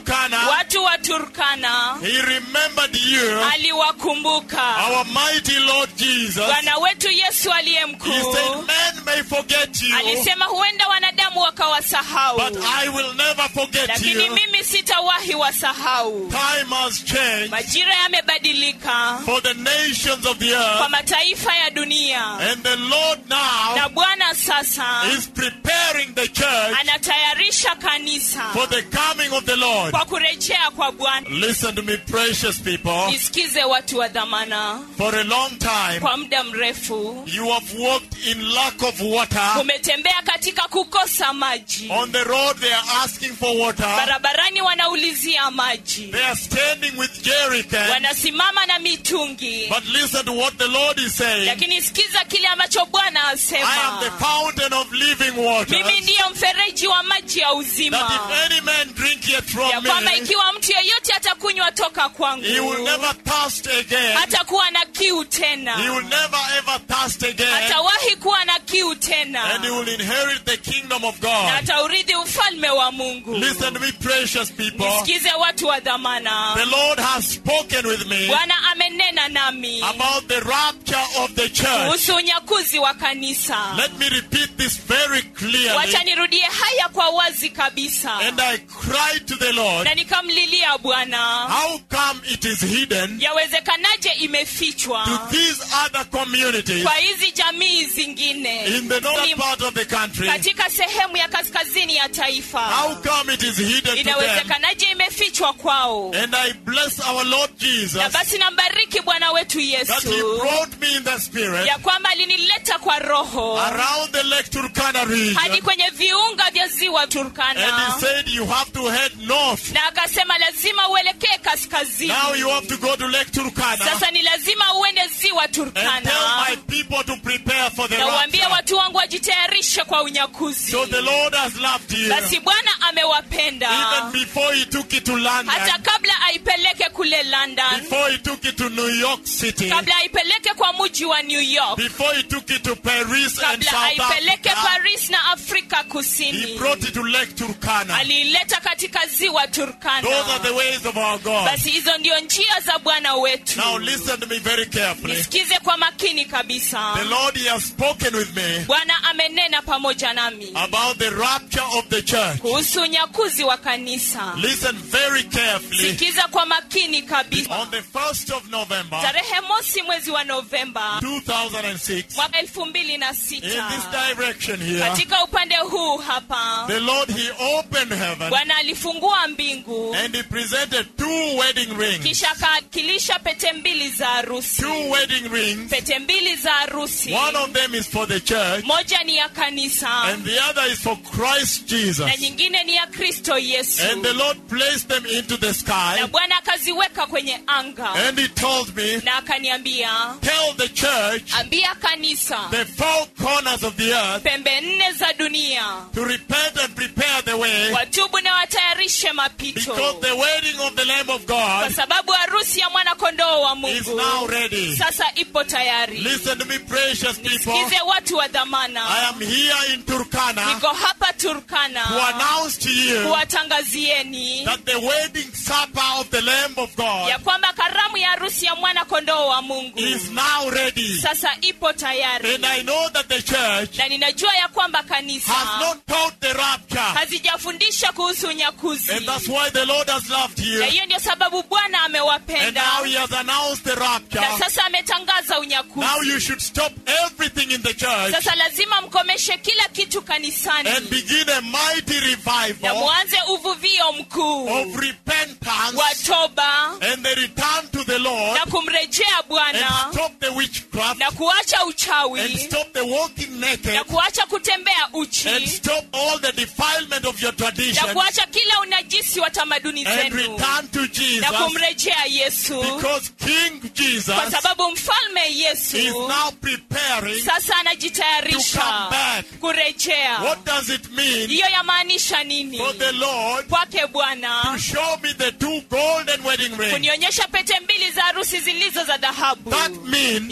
Turkana, watu wa turkana he remembered you, aliwakumbuka our mighty Lord Jesus. bwana wetu yesu aliye He mkuu said, Men may forget you, alisema huenda wanadamu wakawasahau but I will never forget lakini you. mimi sitawahi wasahau Time has changed majira yamebadilika for the nations of the kwa earth, mataifa ya dunia and the Lord now na bwana sasa is preparing the church anatayarisha kanisa for the coming of the Lord. kwa kurejea kwa bwana Listen to me, precious people. nisikize watu wa dhamana For a long time, kwa muda mrefu you have walked in lack of water. umetembea katika kukosa maji On the road, they are asking for water. barabarani wanaulizia maji They are standing with jerrycans. wanasimama na mitungi But listen to what the Lord is saying. lakini sikiza kile ambacho bwana I am the asema fountain of living water. mimi ndiyo mfereji wa maji ya That uzima if any man drink it ya from kwamba me, ikiwa mtu yeyote atakunywa toka he will kwangu never thirst again. hatakuwa na kiu He will tena never ever thirst again. hatawahi kuwa na kiu And he tena will inherit the kingdom of na God. ataurithi ufalme wa mungu Listen to me, precious people. nisikize watu wa dhamana The Lord has spoken with me bwana amenena nami about the rapture of the church. kuhusu unyakuzi wa kanisa Let me repeat this very clearly. wacha nirudie haya kwa wazi kabisa And I cried to the Lord, na nikamlilia bwana How come it is hidden yawezekanaje imefichwa to these other communities kwa hizi jamii zingine in the northern Ni- part of the country? katika sehemu ya kaskazini ya taifa How come it is hidden to them? inawezekanaje imefichwa kwao And I bless our Lord na Jesus basi nambariki bwana wetu that He yesu brought me in the Spirit ya kwamba alinileta kwa roho around the Lake Turkana hadi region. kwenye viunga vya ziwa And He turkana said, You have to head north. na akasema lazima uelekee kaskazini Now you have to go to Lake Turkana sasa ni lazima uende ziwa and tell turkana my people to prepare for the na uambie rapture. watu wangu wajitayarishe kwa unyakuzi So the Lord has loved you basi bwana amewapenda even before He took it to London, hata kabla aipeleke kule london before He took it to New York City, kabla aipeleke kwa mji wa new york before He took it to Paris and kabla South aipeleke Africa. paris na afrika He kusini brought it to Lake Turkana. aliileta katika ziwa Those are turkana the ways of our God. basi hizo ndio njia za bwana wetu Now listen to me very carefully. nisikize kwa makini kabisa The Lord He has spoken with me bwana amenena pamoja nami about the rapture of the church. kuhusu unyakuzi wa kanisa Listen very carefully. sikiza kwa makini kabisa On the 1st of November tarehe mosi mwezi wa novemba 2006, mwaka elfu mbili na in sita this direction here, katika upande huu hapa the Lord He opened heaven bwana alifungua mbingu and He presented two wedding rings. kisha akakilisha pete mbili za harusi Two wedding rings. pete mbili za harusi One of them is for the church moja ni ya kanisa and the other is for Christ Jesus. na nyingine ni ya kristo yesu And the Lord placed them into the na sky bwana akaziweka kwenye anga and He told me, na akaniambia Tell the church ambia kanisa the four corners of the earth pembe nne za dunia to repent and prepare the way watubu na watayarishe mapito because the wedding of the Lamb of kwa God sababu harusi ya mwana kondoo wa is mungu now ready. sasa ipo tayari Listen to me, precious people. sikize watu wa I dhamana am here in Turkana niko hapa to turkana announce to you kuwatangazieni that the wedding supper of the Lamb of ya God kwamba karamu ya harusi ya mwana kondoo wa mungu is now ready. sasa ipo tayari And I know that the church na ninajua ya kwamba kanisa has not taught the rapture. hazijafundisha kuhusu unyakuzi And that's why the Lord has loved you. na hiyo ndio sababu bwana And amewapenda now He has announced the rapture. na sasa ametangaza Now unyakuzi you should stop everything in the church sasa lazima mkomeshe kila kitu and kanisani begin a mighty na revival mwanze uvuvio mkuu of repentance wa toba and the return to the Lord na kumrejea and bwana stop the witchcraft na kuacha and uchawi stop the walking naked na kuacha kutembea and uchi stop all the defilement of your na tradition kuacha kila unajisi wa tamaduni and zenu return to na Jesus kumrejea yesu because King Jesus kwa sababu mfalme is yesu now preparing sasa to anajitayarisha come back. kurejea What does it mean hiyo yamaanisha nini for the Lord kwake to bwana show me the two golden wedding rings? kunionyesha pete mbili za harusi zilizo za dhahabu That means hiyo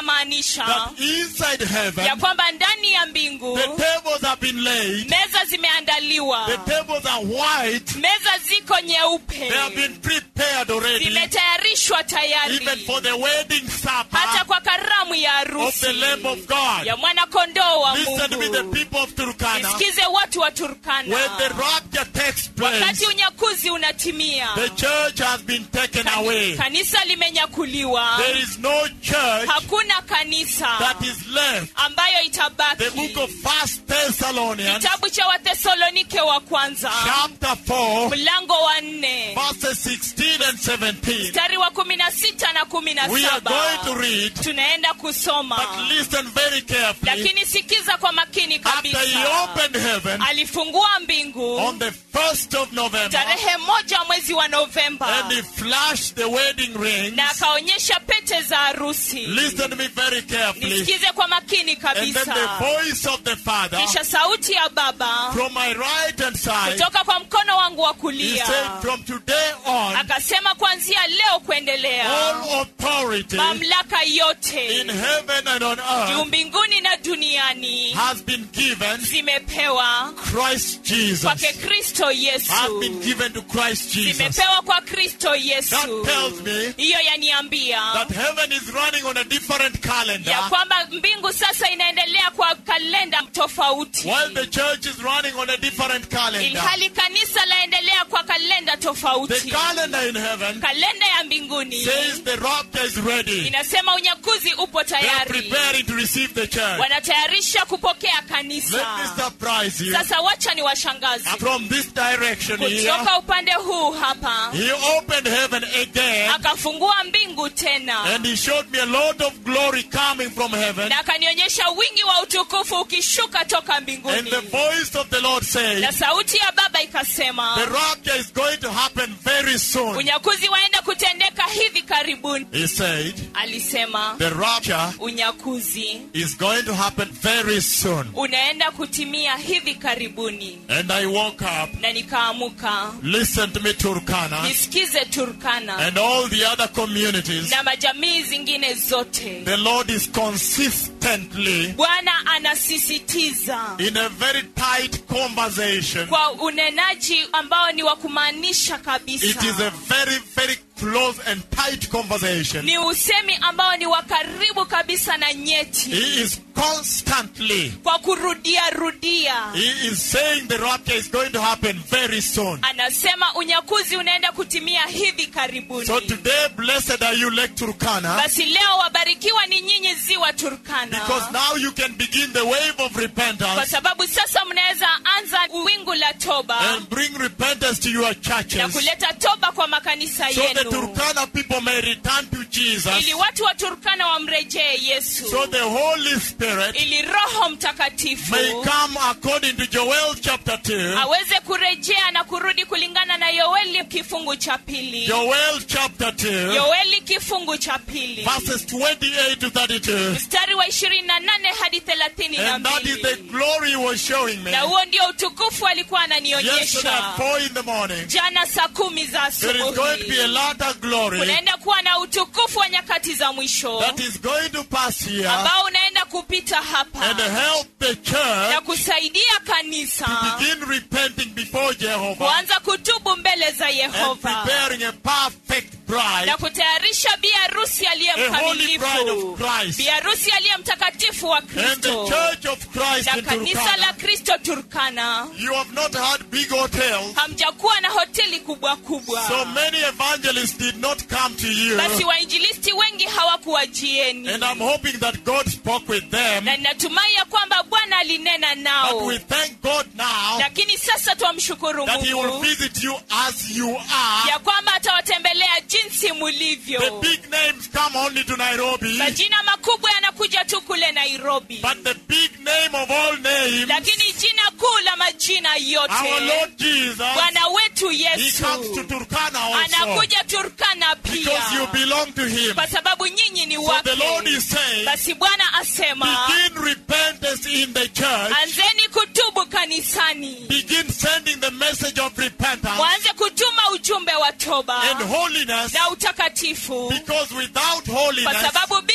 inamaanisha that inside heaven ya kwamba ndani ya mbingu the tables have been laid, meza zimeandaliwa the tables are white, meza ziko nyeupe they have been prepared already, zimetayarishwa tayari even for the wedding hata supper kwa karamu ya of harusi the Lamb of God. ya mwanakondoo wa Listen to me, the mungu people of Turkana. nisikize watu wa turkana When the rapture takes place, wakati unyakuzi unatimia the church has been taken Kani- away. kanisa limenyakuliwa There is no church hakuna kanisa that is left. ambayo The itabaki book of First Thessalonians, kitabu cha wathesalonike wa kwanza chapter 4, mlango wa nne verses 16 and 17. mstari wa kumi na sita na kumi na We are going to saba read, tunaenda kusoma but listen very carefully. lakini sikiza kwa makini After he kabisa opened heaven alifungua mbingu on the 1st of November, tarehe moja mwezi wa novemba and he flashed the wedding rings. na akaonyesha pete za harusi Listen to me very carefully. nisikize kwa makini And then the kabisa voice of the Father kisha sauti ya baba from my right hand side, kutoka kwa mkono wangu wa he kulia said, From today on, akasema kuanzia leo kuendelea all authority mamlaka in yote heaven and on juu earth mbinguni na duniani has been given zimepewa Christ Jesus. kwake kristo Has yesu been given to Christ Jesus. zimepewa kwa kristo That yesu tells me hiyo yaniambia that heaven is running on a different ya calendar kwamba mbingu sasa inaendelea kwa kalenda tofauti while the church is running on a different calendar. ilhali kanisa laendelea kwa kalenda The tofauti calendar in heaven kalenda ya mbinguni says the rapture is ready. inasema unyakuzi upo They are tayari preparing to receive the church. wanatayarisha kupokea Let me kanisa surprise you. sasa wacha ni washangazi From this direction here, kutoka upande huu hapa he opened heaven again akafungua mbingu tena and he showed me a lot of glory coming from heaven. na akanionyesha wingi wa utukufu ukishuka toka And mbinguni the voice of the Lord na said, sauti ya baba ikasema The rapture is going to happen very soon. unyakuzi waenda kutendeka hivi karibuni He said, alisema The rapture unyakuzi is going to happen very soon. unaenda kutimia hivi karibuni And I woke up. na nikaamuka Listen to me, Turkana, nisikize turkana and all the other communities. na majamii zingine zote The Lord is consistently bwana anasisitiza in a very tight conversation. kwa unenaji ambao ni wa kumaanisha kabisa It is a very, very close and tight conversation. ni usemi ambao ni wa karibu kabisa na nyeti He is constantly, kwa kurudia rudia he is saying the rapture is going to happen very soon. anasema unyakuzi unaenda kutimia hivi karibuni So today, blessed are you, Lake Turkana, basi leo wabarikiwa ni nyinyi ziwa turkana because now you can begin the wave of kwa repentance sababu sasa mnaweza anza wingu la toba and bring repentance to your na churches kuleta toba kwa makanisa so the yenu Turkana people may return to Jesus. ili watu wa turkana wamrejee yesu So the Holy Spirit ili roho mtakatifu may come according to Joel chapter 2. aweze kurejea na kurudi kulingana na yoeli kifungu cha pili Joel chapter 2, yoeli kifungu cha pili verses 28 to 32. mstari wa ishirini na nane hadi thelathini na And that is the mbili glory he was showing me. na huo ndio utukufu alikuwa Yesterday ananionyesha at 4 in the morning, jana saa kumi za there is going to be a asubuhi lot of glory kunaenda kuwa na utukufu wa nyakati za mwisho that is going to pass here ambao unaenda kupita hapa and help the na church kusaidia kanisa begin repenting before Jehovah kuanza kutubu mbele za and yehova preparing a perfect bride, na kutayarisha bi harusi aliye a holy bride mkamilifu of Christ. bi harusi aliye mtakatifu wa And the kristo church of Christ na in kanisa la Turkana. kristo turkana You have not had big hotels. hamjakuwa na hoteli kubwa kubwa So many evangelists did not come to you. basi wainjilisti wengi hawakuwajieni And I'm hoping that God spoke with them. na ninatumai ya kwamba bwana alinena But nao we thank God now lakini sasa twamshukuru that He will mungu visit you as you are. ya kwamba atawatembelea jinsi The mulivyo big names come only to Nairobi. majina makubwa yanakuja tu kule nairobi But the big name of all names, lakini jina kuu la majina our yote Lord Jesus, bwana wetu He yesu comes to Turkana also. anakuja turkana Because you pia belong to Him. kwa sababu nyinyi ni So the Lord wake is saying, basi bwana asema begin repentance in the church. anzeni kutubu kanisani Begin sending the message of repentance mwanze kutuma ujumbe wa toba and holiness na utakatifu because without kwa holiness sababu bila ya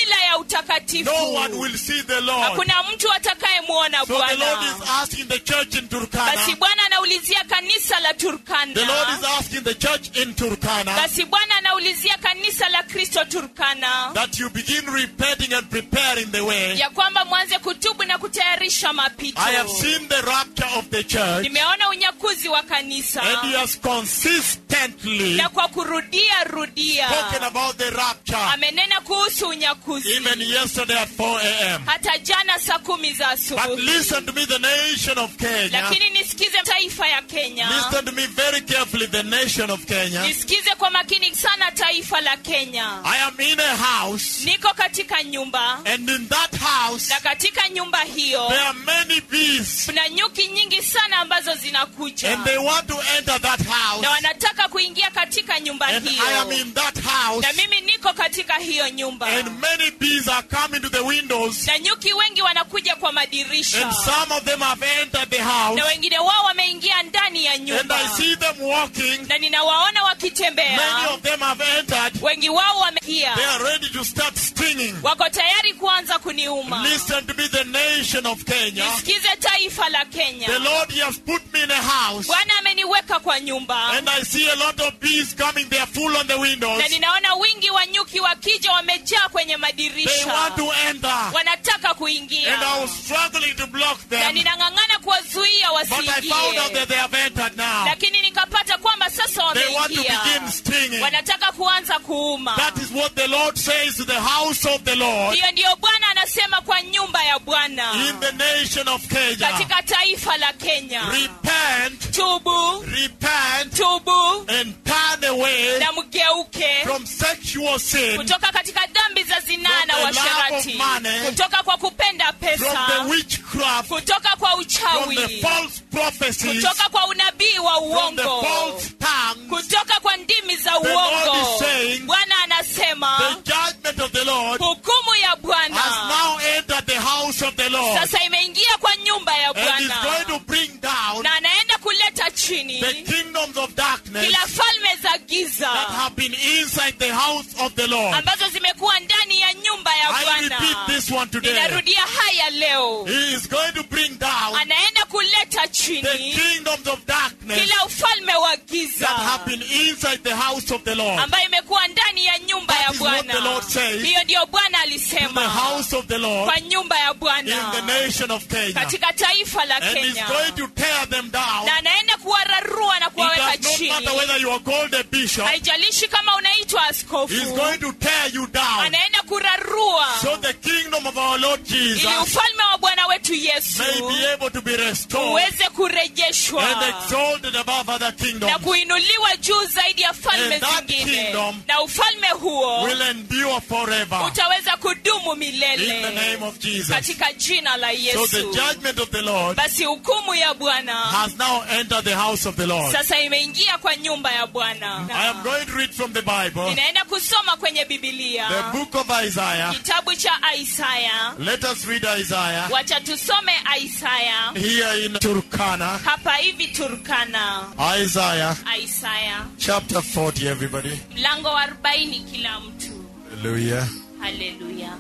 utakatifu No one will see the Lord. hakuna mtu atakayemwona So the Lord bwana is asking the church in Turkana. basi bwana anaulizia kanisa la The Lord is turkana asking the church in Turkana basi bwana anaulizia kanisa la kristo turkana that you begin repenting and preparing the way. ya kwamba mwanze kutubu na kutayarisha mapito I have seen the rapture of the church, nimeona unyakuzi wa kanisa and He has consistently na kwa kurudia rudia spoken about the rapture. amenena kuhusu unyakuzi Even yesterday at 4 a.m. hata jana saa kumi za But asubuhi listen to me, the nation of Kenya. lakini nisikize taifa ya kenya Listen to me very carefully, the nation of Kenya. nisikize kwa makini sana taifa la kenya I am in a house, niko katika nyumba and in that house, na katika nyumba hiyo there are many bees, kuna nyuki nyingi sana ambazo zinakuja and they want to enter that house. na wanataka kuingia katika nyumba And hiyo I am in that house, na mimi niko katika hiyo nyumba and many bees are coming to the windows, na nyuki wengi wanakuja kwa madirisha and some of them have entered the house, na wengine wao wameingia ndani ya and nyumba I see them walking. na ninawaona Many wakitembea of them have entered. wengi wao wameingia They are ready to start stinging. wako tayari kuanza kuniuma Listen to me, the nation of Kenya. nisikize taifa la kenya The Lord he has put me in a house, bwana ameniweka kwa nyumba and I see a lot of bees coming. They are full on the windows. na ninaona wingi wa nyuki wakija wamejaa kwenye They madirisha want to enter, wanataka kuingia and I was struggling to block na them. ninang'ang'ana kuwazuia But I found out that wasiingie they have entered now. lakini nikapata kwamba sasa They want to wameingia begin stinging. wanataka kuanza kuuma That is what the Lord says to the house of the Lord hiyo ndiyo bwana anasema kwa nyumba ya bwana in the nation of Kenya. katika taifa la kenya Repent, tubu repent, tubu and turn away na mgeuke from sexual sin, kutoka katika dhambi za zinaa From na the love washerati of money, kutoka kwa kupenda from the pesa witchcraft, kutoka kwa from uchawi the false prophecies, kutoka kwa unabii wa from the uongo false tongues. kutoka kwa ndimi za The Lord uongo is saying, bwana anasema The judgment of the Lord hukumu ya has bwana now entered the house of the Lord sasa imeingia kwa nyumba ya and is bwana going to bring down na anaenda kuleta chini the kingdoms of darkness kila falme za giza that have been inside the house of the Lord. ambazo zimekuwa ndani ya nyumba ya I bwana repeat this one today. ninarudia haya leo He is going to bring down anaenda kuleta the chini kingdoms of darkness kila ufalme wa that giza have been inside the house of the Lord. ambayo imekuwa ndani ya nyumba That ya is what the bwana Lord says. hiyo ndiyo bwana In alisema the house of the Lord, kwa nyumba ya in bwana the nation of Kenya. katika taifa la And he's kenya going to tear them down. na anaenda kuwararua na It kuwaweka does not chini matter whether you are called a bishop. haijalishi kama unaitwa He's askofu going to tear you down. anaenda kurarua So the kingdom of our Lord ili Jesus ufalme wa bwana wetu yesu may be able to be restored uweze kurejeshwa and exalted above other na kingdoms. kuinuliwa juu zaidi ya falme And that zingine kingdom na ufalme huo Will endure forever. utaweza kudumu In the milele name of Jesus. katika jina la So the yesu judgment of the Lord basi hukumu ya bwana has now entered the house of the Lord. sasa imeingia kwa nyumba ya bwana I am going to read from the Bible, ninaenda kusoma kwenye bibilia the book of Isaiah. kitabu cha isaya Let us read Isaiah wacha tusome isaya here in Turkana. hapa hivi turkana Isaiah isaya chapter 40, everybody. mlango wa 40 kila mtu Hallelujah. haleluya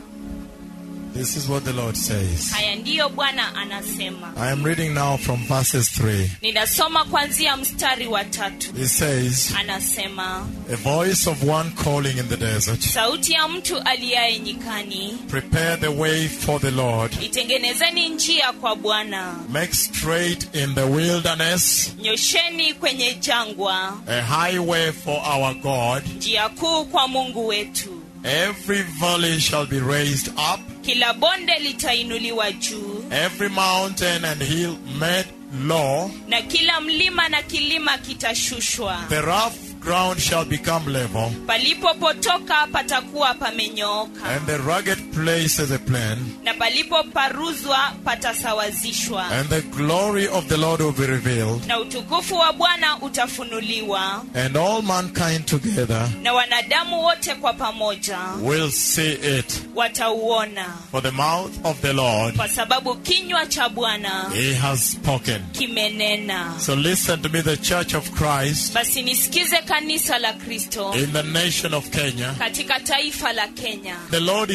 This is what the Lord says. haya ndiyo bwana anasema I am reading now from verses 3. ninasoma kuanzia mstari wa tatu It says, anasema A voice of one calling in the desert, sauti ya mtu aliyaye nyikani Prepare the way for the Lord, itengenezeni njia kwa bwana make straight in the wilderness nyosheni kwenye jangwa a highway for our God. njia kuu kwa mungu wetu Every valley shall be raised up, kila bonde litainuliwa juu every mountain and hill made low. na kila mlima na kilima kitashushwa The rough ground shall become level, palipopotoka patakuwa pamenyooka and the rugged places a plain. na palipoparuzwa patasawazishwa And the glory of the Lord will be revealed, na utukufu wa bwana utafunuliwa and all mankind together na wanadamu wote kwa pamoja will see it. watauona For the mouth of the Lord, kwa sababu kinywa cha bwana He has spoken. kimenena So listen to me, the Church of Christ basi nisikize kanisa la kristo in the nation of Kenya. katika taifa la kenya The Lord is asking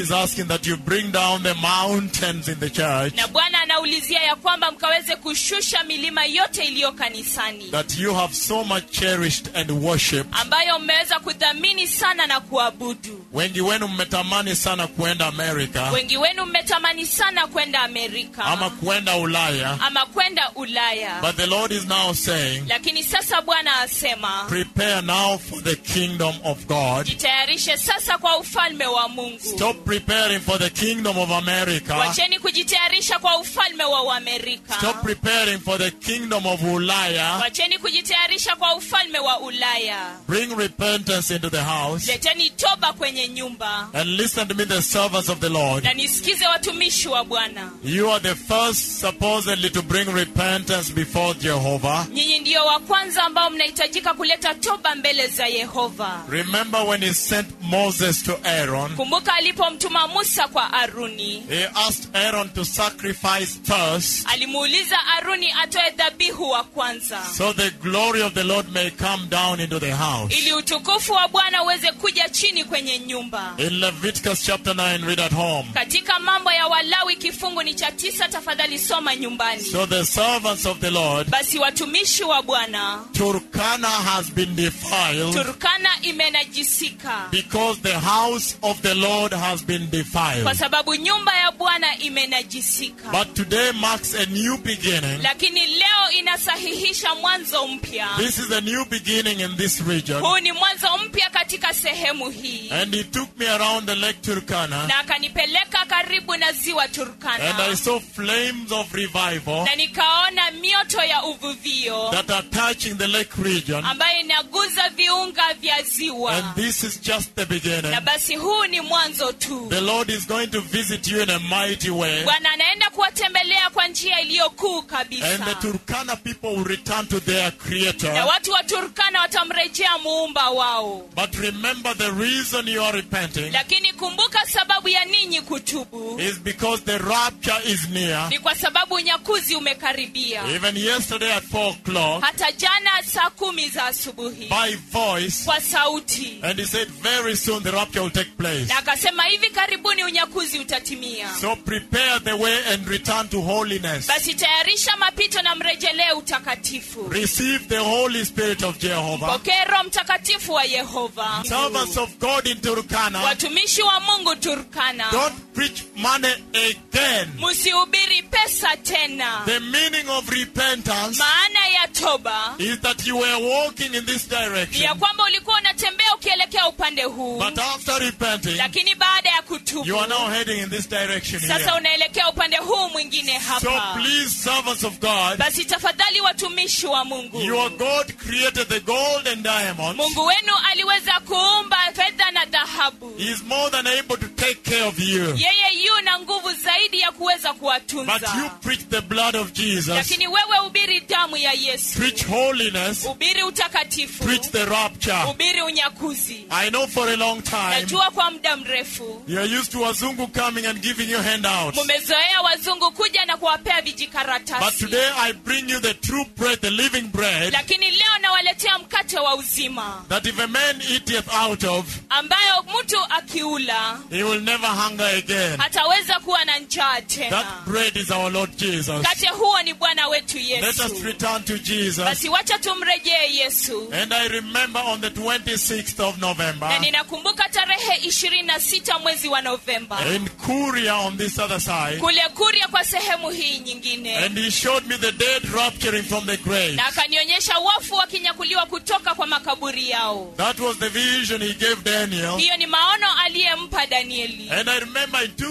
that you bring down the mountains in the church, na bwana anaulizia ya kwamba mkaweze kushusha milima yote iliyo kanisani that you have so much cherished and worshipped. ambayo mmeweza kudhamini sana na kuabudu Wengi wenu mmetamani sana kuenda Amerika wengi wenu mmetamani sana kwenda amerika ama kuenda Ulaya, ama kwenda ulaya but the Lord is now saying, lakini sasa bwana asema prepare now for the kingdom of God. jitayarishe sasa kwa ufalme wa mungu Stop preparing for the kingdom of America. wacheni kujitayarisha kwa ufalme wa uamerika Stop preparing for the kingdom of Ulaya. wacheni kujitayarisha kwa ufalme wa ulaya Bring repentance into the house. leteni toba kwenye nyumba And listen to me, the servants of the Lord. na nisikize watumishi wa bwana You are the first, supposedly, to bring repentance before Jehovah. nyinyi ndiyo wa kwanza ambao mnahitajika kuleta toba mbele za yehova Remember when he sent Moses to Aaron, kumbuka alipomtuma musa kwa aruni he asked Aaron to sacrifice first alimuuliza aruni atoe dhabihu wa kwanza so the glory of the Lord may come down into the house. ili utukufu wa bwana uweze kuja chini kwenye nyumba In Leviticus chapter 9, read at home. katika mambo ya walawi kifungu ni cha tisa tafadhali soma nyumbani So the servants of the Lord, basi watumishi wa bwana Turkana has been defiled turkana imenajisika because the house of the Lord has been kwa defiled. sababu nyumba ya bwana imenajisika But today marks a new beginning. lakini leo inasahihisha mwanzo mpya This is a new beginning in this region. huu ni mwanzo mpya katika sehemu hii And he took me around the Lake Turkana, na akanipeleka karibu na ziwa and I turkana saw flames of revival na nikaona mioto ya uvuvio that are touching the lake region. ambayo inaguza viunga vya And ziwa this is just the beginning. na basi huu ni mwanzo tu The Lord is going to visit you in a mighty way. bwana anaenda kuwatembelea kwa njia iliyo kuu And the kabisa Turkana people will return to their na creator. watu wa turkana watamrejea muumba wao But remember the reason you are repenting lakini kumbuka sababu ya ninyi kutubu is because the rapture is near. ni kwa sababu unyakuzi umekaribia Even yesterday at 4 o'clock, hata jana saa kumi za asubuhi by voice, kwa sauti and he said, Very soon the rapture will take place. na akasema hivi karibuni unyakuzi utatimia So prepare the way and return to holiness. basi tayarisha mapito na mrejelee utakatifu Receive the Holy Spirit of Jehovah. pokee roho mtakatifu wa yehova Servants of God in Turkana, watumishi wa mungu turkana don't preach money again. msihubiri pesa tena The meaning of repentance maana ya toba is that you were walking in this ni ya direction, kwamba ulikuwa unatembea ukielekea upande huu but after repenting, lakini baada ya kutubu you are now heading in this direction sasa here. unaelekea upande huu mwingine So hapa please, servants of God, basi tafadhali watumishi wa mungu your God created the gold and diamonds. mungu wenu aliweza kuumba fedha na dhahabu He is more than able to take care of you. yeye yu na nguvu zaidi ya kuweza But you kuwatunza preach the blood of Jesus, lakini wewe ubiri damu ya yesu preach holiness, ubiri utakatifu preach the rapture. ubiri unyakuzi I know for a long time najua kwa muda mrefu you're used to Wazungu coming and giving you handouts. mumezoea wazungu kuja na kuwapea But vijikaratasi today I bring you the true bread, the living bread, lakini leo nawaletea mkate wa uzima that if a man eateth out of, ambayo mtu akiula he will never hunger again. hataweza kuwa na njaa That tena bread is our Lord Jesus. mkate huo ni bwana wetu Let us yesu return to Jesus. basi wacha tumrejee yesu And I remember on the 26th of November, na ninakumbuka tarehe ishirini na sita mwezi wa novemba in Kuria on this other side, kule kuria kwa sehemu hii nyingine and he showed me the dead rapturing from the grave. na akanionyesha wafu wakinyakuliwa kutoka kwa makaburi yao That was the vision he gave Daniel. hiyo ni maono aliyempa danieli And I remember in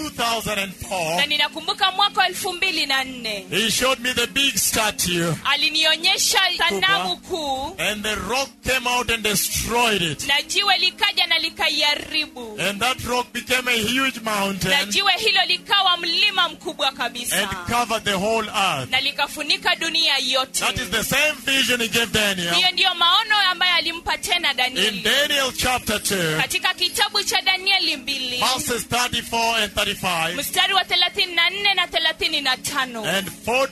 2004, na ninakumbuka mwaka wa elfu mbili na nne he showed me the big statue, alinionyesha sanamu kuu and the rock came out and destroyed it. na jiwe likaja na likaiharibu And that rock became a huge na mountain jiwe hilo likawa mlima mkubwa and kabisa covered the whole earth. na likafunika dunia yote That is the same vision he gave Daniel. hiyo ndiyo maono ambayo alimpa tena In danieli Daniel chapter 2, katika kitabu cha danieli mbili verses 34 and 35, mstari wa thelathini na nne na thelathini na tano and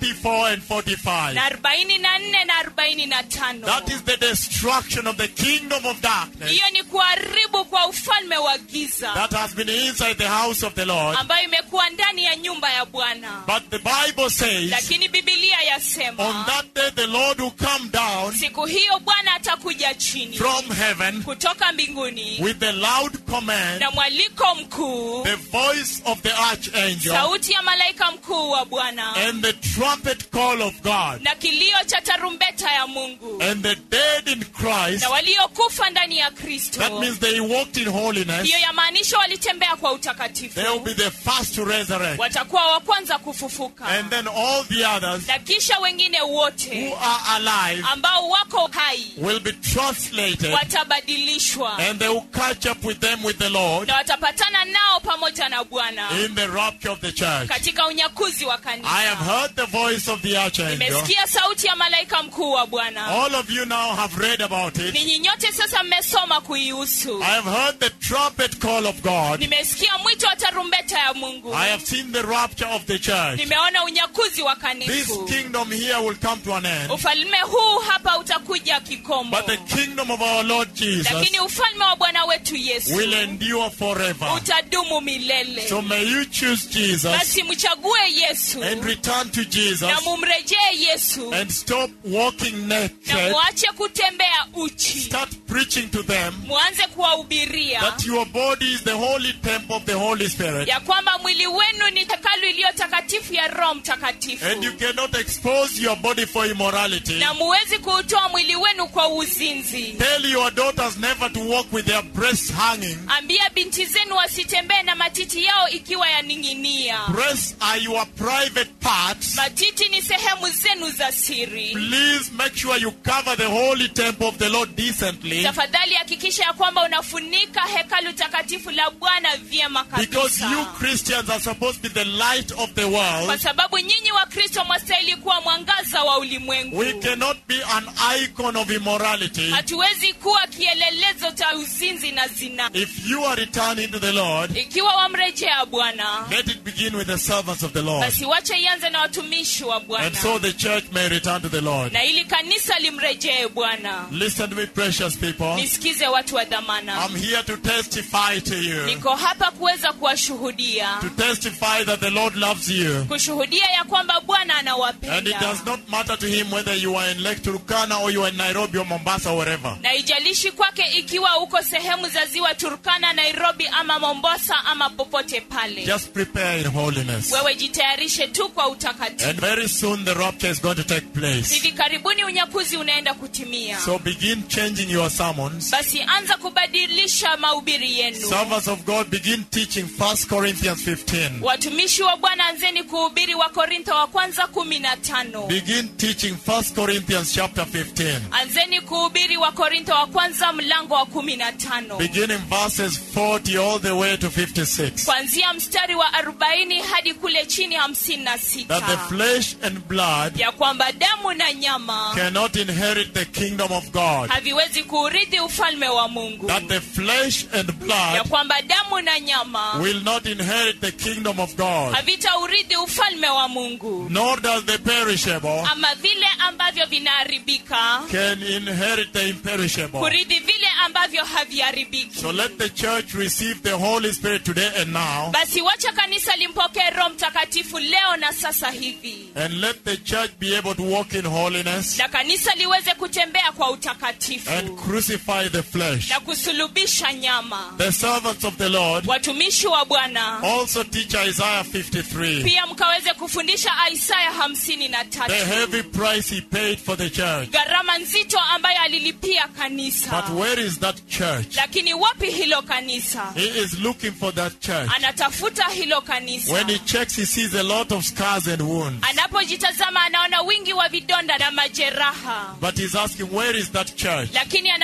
44 and 45. na arobaini na nne na arobaini na tano That is the destruction of the kingdom of darkness hiyo ni kuharibu kwa ufalme wa giza that has been inside the house of the Lord. ambayo imekuwa ndani ya nyumba ya bwana But the Bible says, lakini bibilia on yasema that day the Lord will come down siku hiyo bwana atakuja chini from heaven kutoka mbinguni with the loud command, na mwaliko mkuu the voice of the archangel, sauti ya malaika mkuu wa bwana and the trumpet call of God. na kilio cha tarumbeta ya mungu And the dead in Christ, na waliokufa ndani ya that kristo means they walked in holiness, hiyo yamaanisha walitembea kwa they will utakatifu be the first to resurrect. watakuwa wa kwanza kufufuka And then all the others na kisha wengine who wote are alive ambao wako hai will be translated watabadilishwa and they will catch up with them with the Lord na watapatana nao pamoja na bwana in the rapture of the church. katika unyakuzi wa I have kanisa heard the voice of the archangel. nimesikia sauti ya malaika mkuu wa bwana All of you now have read about it. ninyi nyote sasa mmesoma kuihusu I have heard the trumpet call of God. nimesikia mwito wa tarumbeta ya mungu I have seen the rapture of the church. nimeona unyakuzi wa This kanisa kingdom here will come to an end. ufalme huu hapa utakuja kikomo But the kingdom of our Lord Jesus lakini ufalme wa bwana wetu yesu will endure forever. utadumu milele So may you choose Jesus basi mchague yesu and return to Jesus na mumrejee yesu and stop walking na naked. muache kutembea uchi Start preaching to them muanze kuwahubiria that your body is the holy temple of the Holy Spirit. ya kwamba mwili wenu ni hekalu iliyo takatifu ya roho mtakatifu And you cannot expose your body for immorality. na muwezi kuutoa mwili wenu kwa uzinzi Tell your daughters never to walk with their breasts hanging. ambia binti zenu wasitembee na matiti yao ikiwa yaning'inia Breasts are your private parts. matiti ni sehemu zenu za siri Please make sure you cover the holy temple of the Lord decently. tafadhali hakikisha ya kwamba unafunika hekalu takatifu la bwana vyema Because you kabisa Christians are supposed to be the light of the kwa world. sababu nyinyi wa kristo mwastahili kuwa mwangaza wa ulimwengu We cannot be an icon of immorality. hatuwezi kuwa kielelezo cha uzinzi na zina If you are returning to the Lord, ikiwa wamrejea bwana let it begin with the servants of the Lord. basi wache ianze na watumishi wa And bwana so the church may return to the Lord. na ili kanisa limrejee bwana Listen to me, precious people. nisikize watu wa dhamana I'm here to testify to you. niko hapa kuweza kuwashuhudia To testify that the Lord loves you. kushuhudia ya kwamba bwana And it anawapenda does not matter to him whether you are in Lake Turkana or you are in Nairobi or Mombasa or wherever. na ijalishi kwake ikiwa uko sehemu za ziwa turkana nairobi ama mombasa ama popote pale Just prepare in holiness. wewe jitayarishe tu kwa utakatifu And very soon the rapture is going to take place. hivi karibuni unyakuzi unaenda kutimia So begin changing your sermons. basi anza kubadilisha mahubiri yenu Servants of God, begin teaching 1 Corinthians 15. watumishi wa bwana anzeni kuhubiri wa korintho wa kwanza kumi na tano Begin teaching 1 Corinthians chapter 15. anzeni kuhubiri wa korintho wa kwanza mlango wa kumi na tano Beginning verses 40 all the way to 56. kuanzia mstari wa arobaini hadi kule chini hamsini na That sita the flesh and blood ya kwamba damu na nyama cannot inherit the kingdom of God. haviwezi kuurithi ufalme wa mungu That the flesh and ya blood kwamba damu na nyama will not inherit the kingdom of God. havitaurithi ufalme wa mungu Nor does the perishable ama vile ambavyo vinaharibika can inherit the imperishable. kurithi vile ambavyo haviharibiki So let the church receive the Holy Spirit today and now. basi wacha kanisa limpokee roho mtakatifu leo na sasa hivi And let the church be able to walk in holiness na kanisa liweze kutembea kwa and utakatifu crucify the flesh. na kusulubisha nyama The servants of the Lord watumishi wa bwana also teach Isaiah 53. pia mkaweze kufundisha isaya hamsini na The tatu heavy price he paid for the church. gharama nzito ambayo alilipia kanisa But where is that church? lakini wapi hilo kanisa He is looking for that church. anatafuta hilo kanisa When he checks, he sees a lot of scars and wounds. anapojitazama anaona wingi wa vidonda na majeraha But he's asking, where is that church? lakini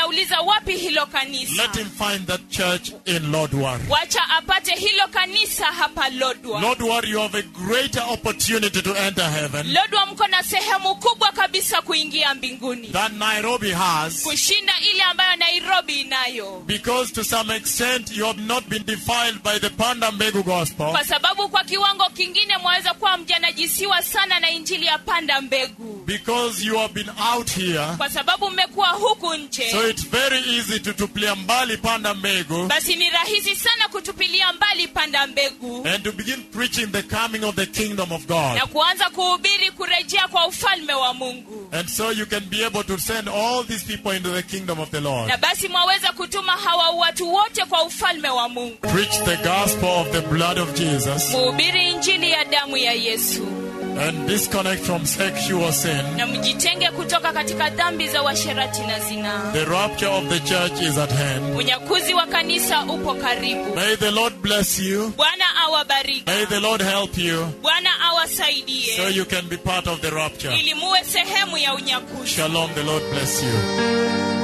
anauliza wapi hilo Let kanisa him find that church in Lodwar. wacha apate hilo kanisa hapa lodwa Lodwar, you have a greater opportunity to enter heaven lodwa mko na sehemu kubwa kabisa kuingia mbinguni than Nairobi has kushinda ile ambayo nairobi inayo because to some extent you have not been defiled by the Panda Mbegu gospel. kwa sababu kwa kiwango kingine mwaweza kuwa mjanajisiwa sana na injili ya panda mbegu Because you have been out here. kwa sababu mmekuwa huku nje So it's very easy to tupilia mbali Panda Mbegu basi ni rahisi sana kutupilia mbali panda mbegu and to begin preaching the coming of the kingdom of God. na kuanza kuhubiri kurejea kwa ufalme wa mungu And so you can be able to send all these people into the kingdom of the Lord. na basi mwaweza kutuma hawa watu wote kwa ufalme wa mungu Preach the gospel of the blood of Jesus muhubiri injili ya damu ya yesu and disconnect from sexual sin. na mjitenge kutoka katika dhambi za washerati na zinaa The rapture of the church is at hand. unyakuzi wa kanisa upo karibu May the Lord bless you. bwana awabariki May the Lord help you bwana so awasaidie you can be part of the rapture. ili muwe sehemu ya unyakuzi Shalom. The Lord bless you.